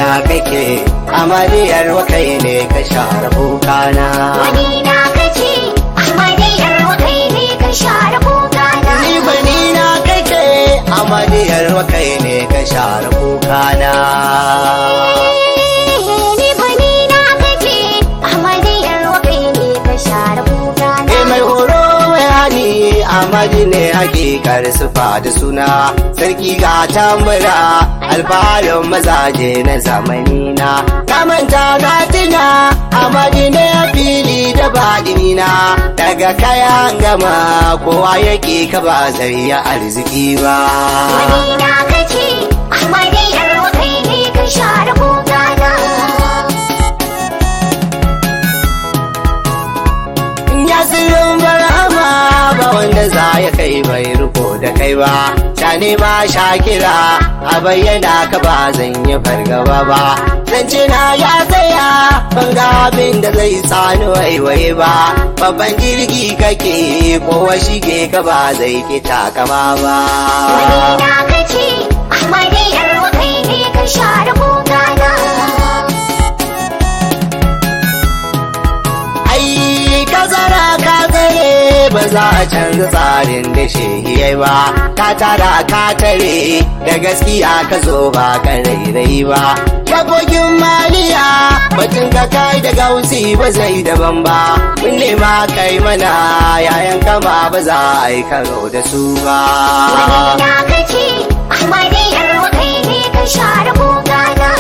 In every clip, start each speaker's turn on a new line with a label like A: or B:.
A: kake amariyar wakai ne ka share kukana
B: Wani na kace, Ahmadiyar wakai ne ka share kogana.
A: ni bani na kake amariyar wakai ne ka share kukana
B: Ni bani na kace, Ahmadiyar wakai ne ka share kogana.
A: Eh mai horo mai hani Amadi ne hakikar sufa da suna sarki ga tambura alfaharin mazaje na zamani na kamanta na tuna Amadi ne a fili da baɗini na daga kayan gama kowa yake ka ba zai yi arziki ba
B: Wani na kace, Ahmadiyar wakai ne ka share kogana.
A: ya sirrin barhama ba wanda za ya kai bai riko da kai ba shane ba shakira a bayyana ka ba zan yi fargaba ba zance na ya tsaya ban ga abin da zai sani waiwaye ba babban jirgi kake kowa shige ka ba zai ki takama ba
B: Wani na kace, Ahmadiyar wakai ne ka share kogana.
A: ai ka zara ka tsare ba za a canza tsarin da shehiyai ba ka tara ka tare da gaskiya ka zo ba ka rairai ba Shagogin maliya batun ka kai da gausi ba zai daban ba mun nema kai mana yayan kama ba za a yi karo da su ba
B: Wani na kace, Ahmadiyar wakai ne ka share kogana.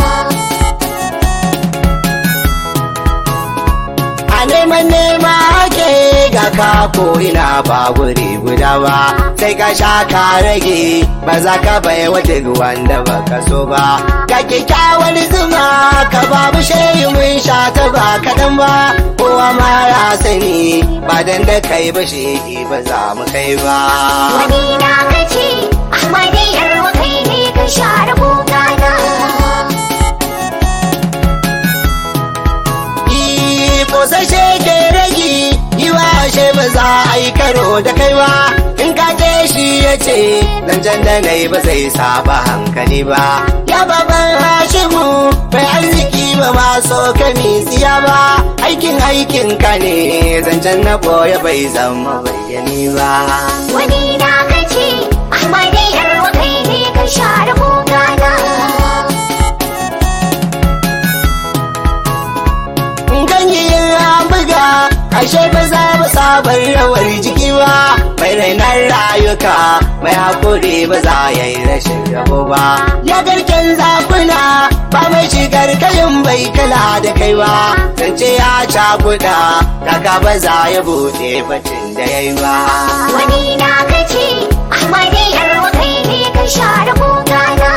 A: a neman nema ake ga ka ko ina ba guri guda ba sai ka sha ka rage ba za ka bai wa duk wanda ba ka so ba ga kyakkyawar zuma ka babu shehi mun sha ta ba kaɗan ba kowa ma ya sani ba dan da kai ba shehi ba za mu kai ba
B: Wani na kace, Ahmadiyar wakai ne ka share kogana.
A: Kosashe ke ragi yi wa ashe ba za a yi karo da kai ba in ka je shi ya ce zancen da na yi ba zai saba hankali ba ya baban hashimu bai arziki ba ma so ka tsiya ba aikin aikin ka ne zancen na boye bai zama bayyani ba
B: Wani na kace, Ahmadiyar wakai ne ka share kogana.
A: ganyen an buga ashe ba za mu sabar rawar jiki ba mai rainar rayuka mai hakuri ba za ya yi rashin rabo ba ya garken zakuna ba mai shigar kayan bai kala da kai ba zance ya cakuɗa kaka ba za ya buɗe batun da ya yi ba
B: Wani na kace, Ahmadiyar wakai ne ka share kogana.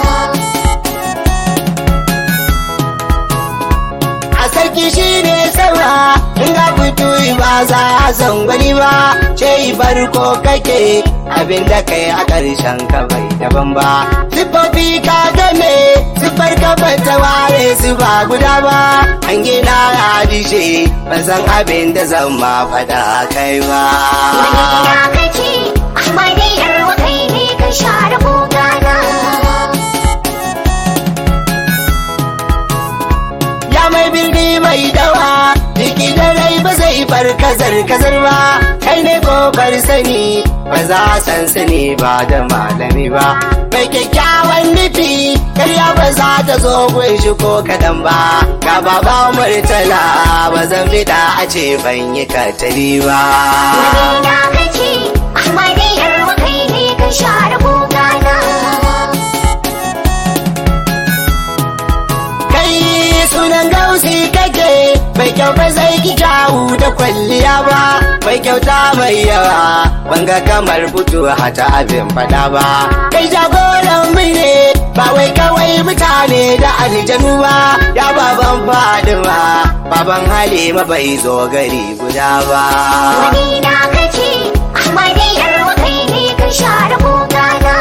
A: a sarki shi ne saura in ga fito ba za a san gwani ba ce farko kake abin da kai a ƙarshen ka bai daban ba siffofi ka game siffar ka ba ta ware su ba guda ba an gina ya dishe ban san abin da zan ma faɗa kai ba
B: Wani na kace, Ahmadiyar wakai ne ka share kogana.
A: ya mai birni mai dawa jiki da rai ba zai bar kazar kazar ba kai ne kofar sani ba za a san sani ba da malami ba mai kyakkyawan nufi karya ba za ta zo gun shi ko kadan ba ga baba murtala ba zan fita a ce ban yi katari ba
B: Wani na kace, Ahmadiyar wakai ne ka share kogana.
A: kai sunan gausi kake mai kyau ba zai ki kyawu da kwalliya ba mai kyauta mai yawa banga kamar fito hata abin fada ba kai jagoran mu ne ba wai kawai mutane da aljanu ba ya baban fadima baban halima bai zo gari guda ba
B: Wani na kace, Ahmadiyar wakai ne ka share kogana.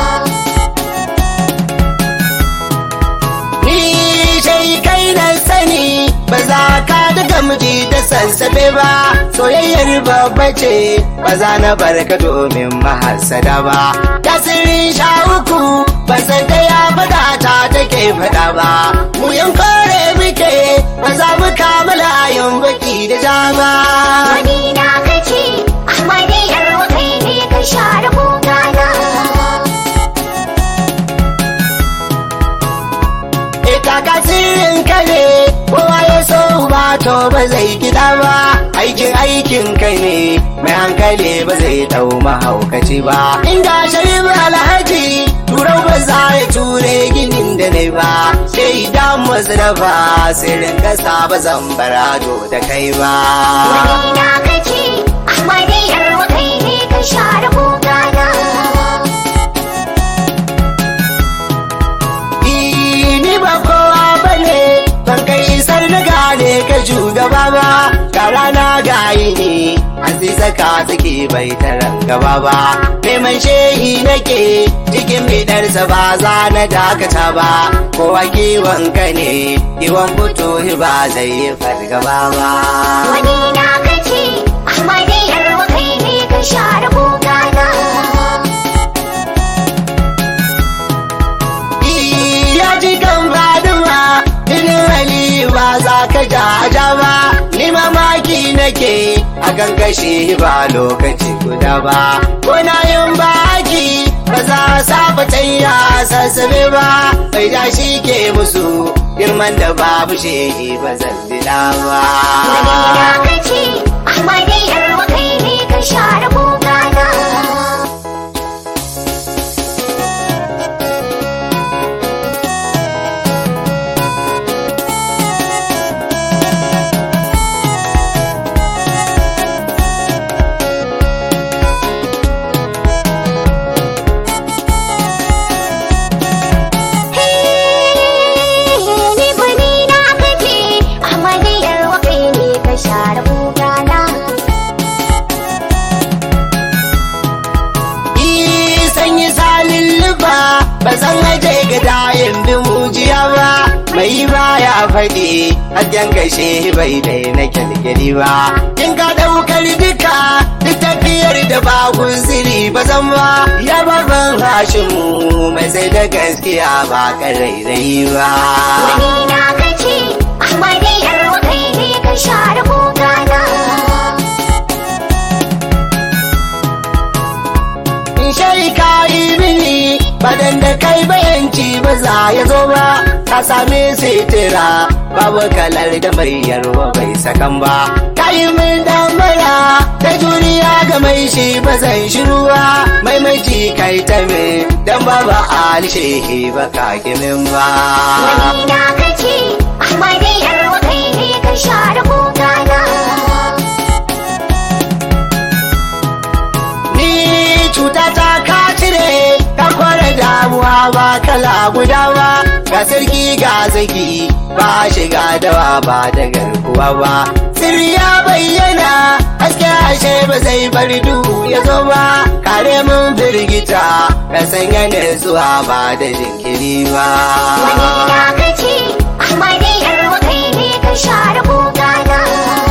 A: ni shai kai na sani ba za ka daga miji da sassafe ba soyayyar babba ce ba za na barka domin mahasada ba tasirin sha uku ba san ta ya faɗa ta take faɗa ba mu yan kore muke ba za mu kama layin baki da jama
B: Wani na kace Ahmadiyar kai ne ka share kogana
A: ita kasirin ka ne kowa ya so ba to ba zai gida ba aikin aikin kai ne mai hankali ba zai dau mahaukaci ba inda sharif alhaji turau ba za ya ture ginin da ne ba sai idan masu dafa sirrin kasa ba zan barado da kai ba
B: Wani na kace Ahmadiyar kai ne ka share kogana
A: ni ba kowa ba ne ban kai isar na gane ka shugaba ba ka rana gayi ne aziza ka take bai taran gaba ba neman shehi nake cikin bidarsa ba za na dakata ba kowa kiwon ka ne kiwon fito ba zai yi fargaba ba
B: Wani na kace Ahmadiyar kai ne ka share kogana
A: ya ji kan faduma jinin hali ba za ka ja ja ba ni mamaki nake a kan kashe ba lokaci guda ba kuna yin baki ba za a saba tayya sassabe ba bai ja shi ke musu girman da babu shehi ba zan dina ba
B: Wani na kace Ahmadiyar kai ne ka share kogana Ni gwani na kace Ahmadiyar kai ne ka share kogana
A: Yi sanyi salin luba ba zan aje ga dayin bi mujiya ba mai baya faɗi hajjan kashe bai dai na kyalkyali ba in ka ɗaukar duka duk tafiyar da ba siri ba zan ba ya babban hashimu mai sai da gaskiya ba ƙarairayi ba
B: Wani na kace Ahmadiyar kai ne ka share kogana
A: in shai ka yi mini badan da kai bayanci ba za ya zo ba ka same sitira babu kalar da mai yarwa bai sakan ba ka yi min damara da juriya ga mai shi ba zan shiru ba mai maji kai ta min dan babu alishehi ba ka kimin ba
B: Wani na kace Ahmadiyar kai ne ka share kogana
A: Ni cuta ta ka cire ka kware damuwa ba kala guda ba ga sarki ga zaki ba shiga dawa ba da garkuwa ba sirri ya bayyana haske ashe ba zai bar duhu ya zo ba kare mun firgita ka sanya da zuwa ba da jinkiri ba
B: Wani na kace Ahmadiyar kai ne ka share kogana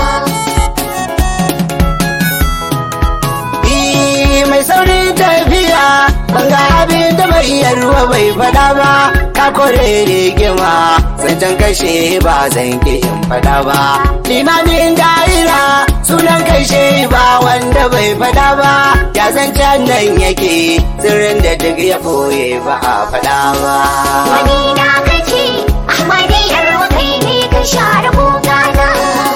A: Ii, mai saurin tafiya banga abin da mai yarwa bai fada ba ka kore rigima zancen kashe ba zan ki in fada ba limamin da'ira sunan kashe ba wanda bai fada ba ya zancen nan yake sirrin da duk ya boye ba a fada ba
B: Wani na kace Ahmadiyar kai ne ka share kogana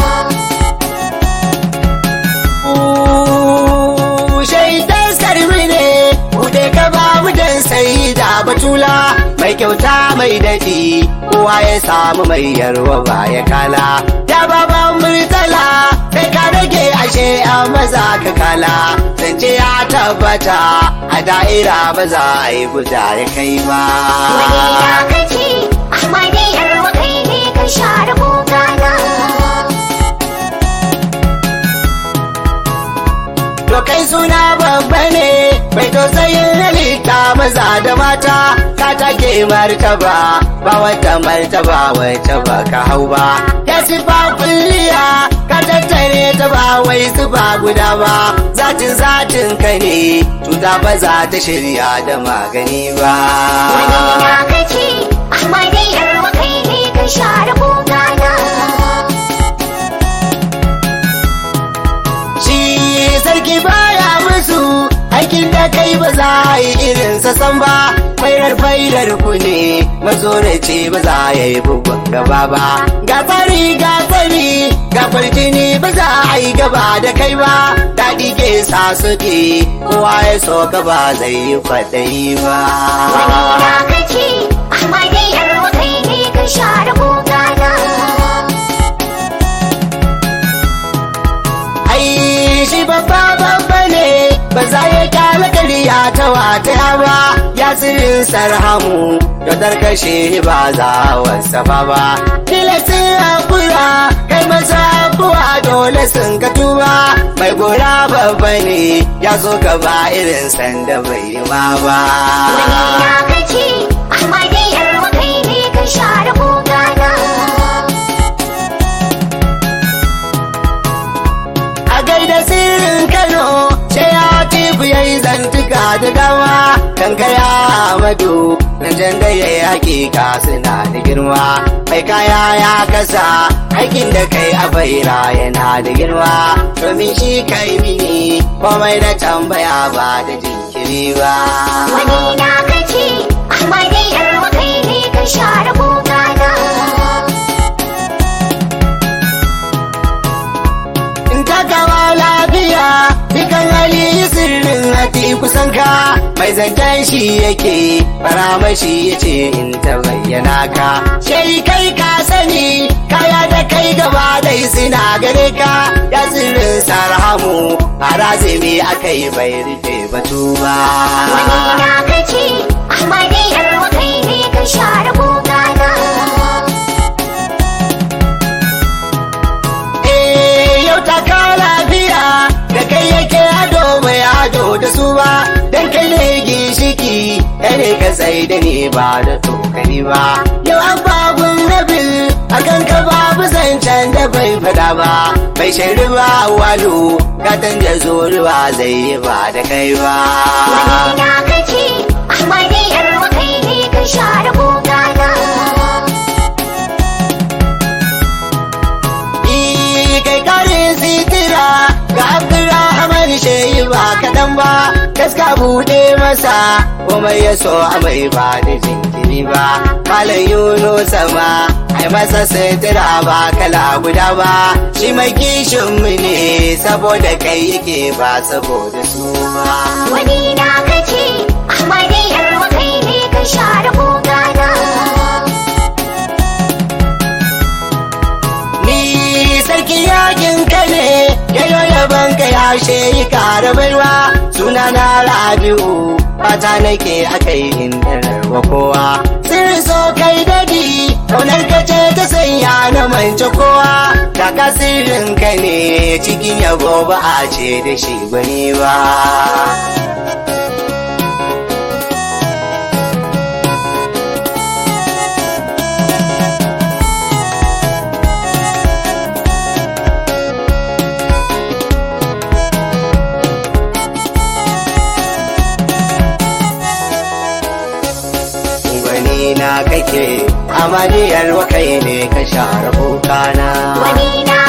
A: shaidan sarmi ne bude ka babu dan sai da batula mai kyauta mai daɗi kowa ya samu mai yarwa ba ya kala ya baban murtala sai ka rage ashe a maza ka kala zance ya tabbata a da'ira ba za a yi guda ya kai ba
B: Wani na kace Ahmadiyar kai ne ka share kogana
A: To kai suna babba ne mai tausayin halitta maza da mata ka take martaba ba wata martaba wacce ba ka hau ba ya sifa kulliya ka tattare ta ba wai zuba guda ba zatin zatin ka ne cuta ba za ta shirya da magani ba
B: Wani na kace, Ahmadu yarwa kai ne ka share kogana.
A: shi sarki baya musu aikin da kai ba za a yi irinsa san ba fairar fairar ku ne mazorace ba za ya yi bugun gaba ba ga tsari ga tsari ga farjini ba za a yi gaba da kai ba daɗi ke sa suke kowa ya so gaba zai yi kwaɗayi ba
B: Wani na kace, Ahmadu yarwa kai ne ka share kogana.
A: ai shi babba babba ne ba za ya kyala kariya ta wata ba ya tsirin sarhamu da tarkashe ba za wasafa ba tilasin hakura kai masa abuwa dole sun ka tuba mai gora babba ne ya zo gaba irin sanda bai yi ma ba
B: Wani na kace, Ahmadu yarwa kai ne ka share kogana.
A: a gaida sirrin kano sai ya tibu ya yi zantuka da dama kan kaya amadu nan da ya yi hakika suna da girma mai kaya ya kasa aikin da kai a baira yana da girma domin shi kai mini komai na tambaya ba da jinkiri ba
B: Wani na kace, Ahmadu yarwa kai ne ka share kogana.
A: in ta gama lafiya dukan hali sirrin hati kusan ka mai zancen shi yake faramashi ya ce in ta bayyana ka shai kai ka sani kaya da kai gaba dai suna gare ka ya sirrin sarhamu harazimi aka yi bai rufe batu ba
B: Wani na kace, Ahmadu yarwa kai ne ka share kogana.
A: Eh, yau ta kawo lafiya da kai yake ado mai ado da su ba dan kai ne ginshiki kai ne ka tsaye da ni ba da tokani ba yau an babun nabil akan ka babu zancen da bai fada ba bai shaidu ba walu gatan da zuruwa zai yi ba da kai ba
B: Wani na kace, Ahmadu yarwa kai ne ka share kogana.
A: Ii, kai kare sitira ga Abdulrahman shehi ba kaɗan ba gaska buɗe masa komai ya so a mai ba da jinkiri ba malam yuno sama ai masa sitira ba kala guda ba shi mai kishin mu ne saboda kai yake ba saboda su ba
B: Wani na kace, Ahmadu yarwa kai ne ka share kogana.
A: ni sarki yakin ka ne yayo yaban ka ya shehi kara baiwa suna na rabi'u fata nake akai indanar wa kowa sirri so kai dadi kaunar ka ce ta sanya na mance kowa kaka sirrin ka ne cikin yabo ba a ce da shi gwani ba gwani na kake amaliyar wakai ne ka share bukana
B: Wani na